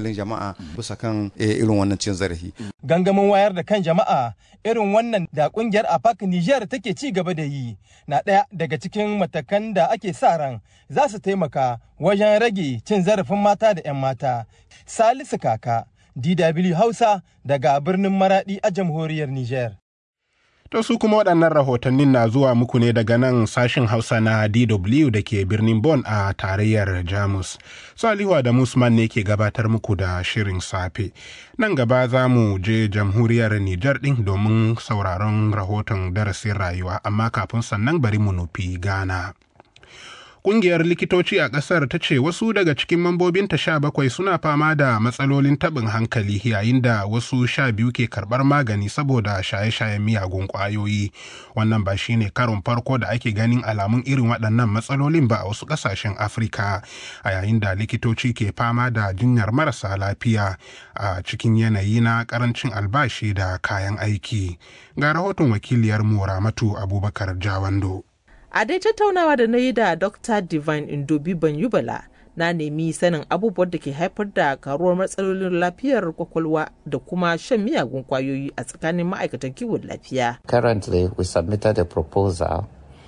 hankalin jama'a bisa kan irin wannan cin zarafi. Gangamin wayar da kan jama'a irin wannan da kungiyar APAC Niger take ci gaba da yi na ɗaya daga cikin matakan da ake sa ran za su taimaka wajen rage cin zarafin mata da 'yan mata. Salisu Kaka, DW Hausa daga birnin Maradi a jamhuriyar Niger. To su kuma waɗannan rahotannin na zuwa muku ne daga nan sashen Hausa na DW da ke birnin Bonn a tarayyar Jamus. Salihu da Musman ne ke gabatar muku da shirin safe. Nan gaba za mu je jamhuriyar Nijar ɗin domin sauraron rahoton darasin rayuwa, amma kafin sannan bari mu nufi Ghana. Ƙungiyar likitoci a ƙasar ta ce wasu daga cikin mambobinta sha bakwai suna fama da matsalolin taɓin hankali yayin da wasu sha biyu ke karɓar magani saboda shaye-shayen miyagun ƙwayoyi. Wannan ba shi ne karon farko da ake ganin alamun irin waɗannan matsalolin ba a wasu ƙasashen Afirka a yayin da likitoci ke fama da jinyar marasa lafiya a cikin yanayi na ƙarancin albashi da kayan aiki. Ga rahoton wakiliyar mu Ramatu Abubakar Jawando. a dai tattaunawa da na yi da dr divine indobi banyubala na nemi sanin abubuwan da ke haifar da karuwar matsalolin lafiyar kwakwalwa da kuma shan miyagun kwayoyi a tsakanin ma'aikatan kiwon lafiya. Currently, we submitted a proposal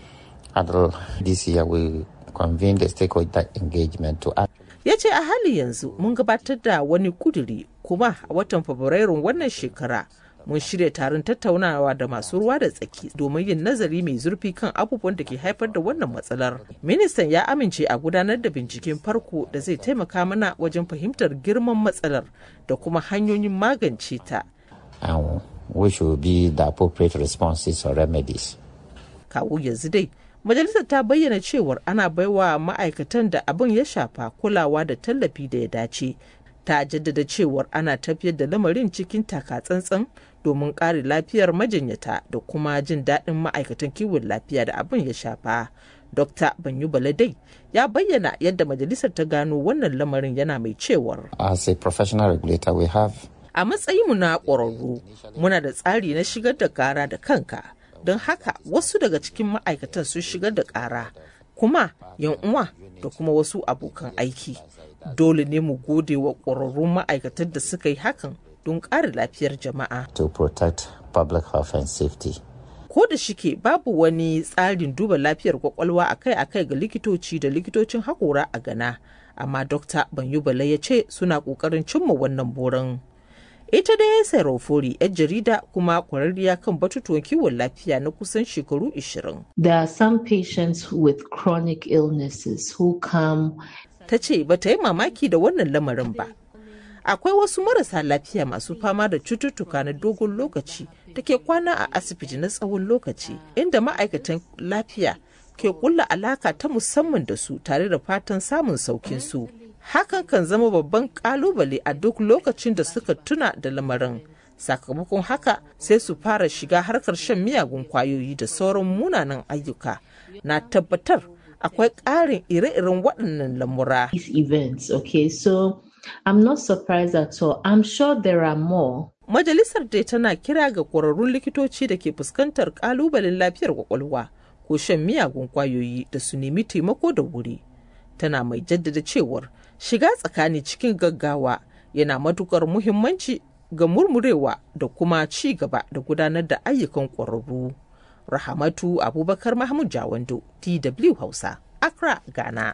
and this year we convened a stakeholder engagement to act. ya ce a hali yanzu mun gabatar da wani kuduri kuma a watan fabrairun wannan shekara mun shirya taron tattaunawa da masu ruwa da tsaki domin yin nazari mai zurfi kan abubuwan da ke haifar da wannan matsalar. Ministan ya amince a gudanar da binciken farko da zai taimaka mana wajen fahimtar girman matsalar da kuma hanyoyin magance ta. And which will be the appropriate responses or remedies. Kawo yanzu dai, majalisar ta bayyana cewar ana baiwa ma'aikatan da abin ya shafa kulawa da tallafi da ya dace. Ta jaddada cewar ana tafiyar da lamarin cikin taka-tsantsan domin kare lafiyar majinyata da kuma jin daɗin ma'aikatan kiwon lafiya da abin ya shafa. Dr. Banyu Baladai ya bayyana yadda majalisar ta gano wannan lamarin yana mai cewar. As a professional regulator, we have A matsayinmu na ƙwararru, muna da tsari na shigar da ƙara da kanka, don haka wasu daga cikin ma'aikatan sun shigar da ƙara, kuma yan uwa da kuma wasu abokan aiki. Dole ne mu gode wa ƙwararrun ma'aikatan da suka yi hakan don ƙara lafiyar jama'a. to protect public health and safety. Ko da shike babu wani tsarin duba lafiyar kwakwalwa akai-akai ga likitoci da likitocin haƙora a Ghana, amma Dr. Banyubala ya ce suna ƙoƙarin cimma wannan burin. Ita da ya sai Rofori, 'yar jarida kuma kwararriya kan batutuwan kiwon lafiya na kusan shekaru 20. There are some patients with chronic illnesses who come Ta ce ba ta yi mamaki da wannan lamarin ba. akwai wasu marasa lafiya masu fama da cututtuka na dogon lokaci da ke kwana a asibiti na tsawon lokaci inda ma'aikatan lafiya ke kulla alaka ta musamman da su tare da fatan samun saukin su hakan kan zama babban kalubale a duk lokacin da suka tuna da lamarin sakamakon haka sai su fara shiga harkar shan miyagun kwayoyi da sauran munanan ayyuka na tabbatar akwai ƙarin ire-iren waɗannan lamura these events. Okay, so I'm not surprised at all. I'm sure there are more. Majalisar dai tana kira ga ƙwararrun likitoci da ke fuskantar ƙalubalen lafiyar kwakwalwa ko shan miyagun kwayoyi da su nemi taimako da wuri. Tana mai jaddada cewar shiga tsakani cikin gaggawa yana matukar muhimmanci ga murmurewa da kuma ci gaba da gudanar da ayyukan ƙwararru. Rahamatu Abubakar Mahmud Jawando, DW Hausa, Accra, Ghana.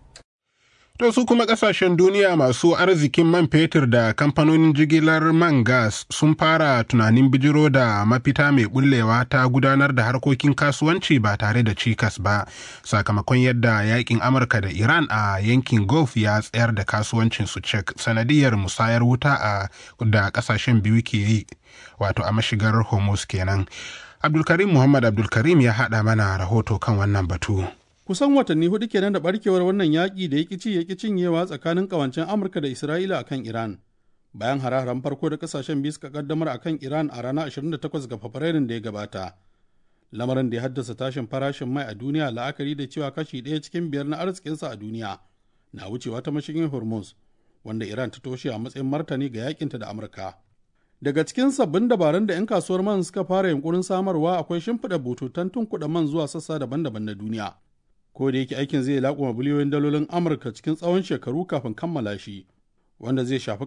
To su kuma kasashen duniya masu arzikin man fetur da kamfanonin jigilar man gas sun fara tunanin bijiro da mafita mai bullewa ta gudanar da harkokin kasuwanci ba tare da cikas ba sakamakon yadda yakin Amurka da Iran a yankin Gulf ya tsayar da kasuwancin su cek sanadiyar musayar wuta a da kasashen biyu ke yi wato a mashigar Hormuz kenan. Abdulkarim Muhammad Abdulkarim ya haɗa mana rahoto kan wannan batu. kusan watanni hudu kenan da barkewar wannan yaƙi da ya ci ya cinyewa tsakanin ƙawancen amurka da isra'ila a kan iran bayan hare-haren farko da kasashen biyu suka kaddamar a kan iran a ranar 28 ga fabrairun da ya gabata lamarin da ya haddasa tashin farashin mai a duniya la'akari da cewa kashi ɗaya cikin biyar na arzikinsa a duniya na wucewa ta mashigin hormuz wanda iran ta toshe a matsayin martani ga yakinta da amurka daga cikin sabbin dabarun da 'yan kasuwar man suka fara yunkurin samarwa akwai shimfiɗa bututun tunkuɗa man zuwa sassa daban-daban na duniya ko da yake aikin zai laƙuma biliyoyin dalolin amurka cikin tsawon shekaru kafin kammala shi wanda zai shafi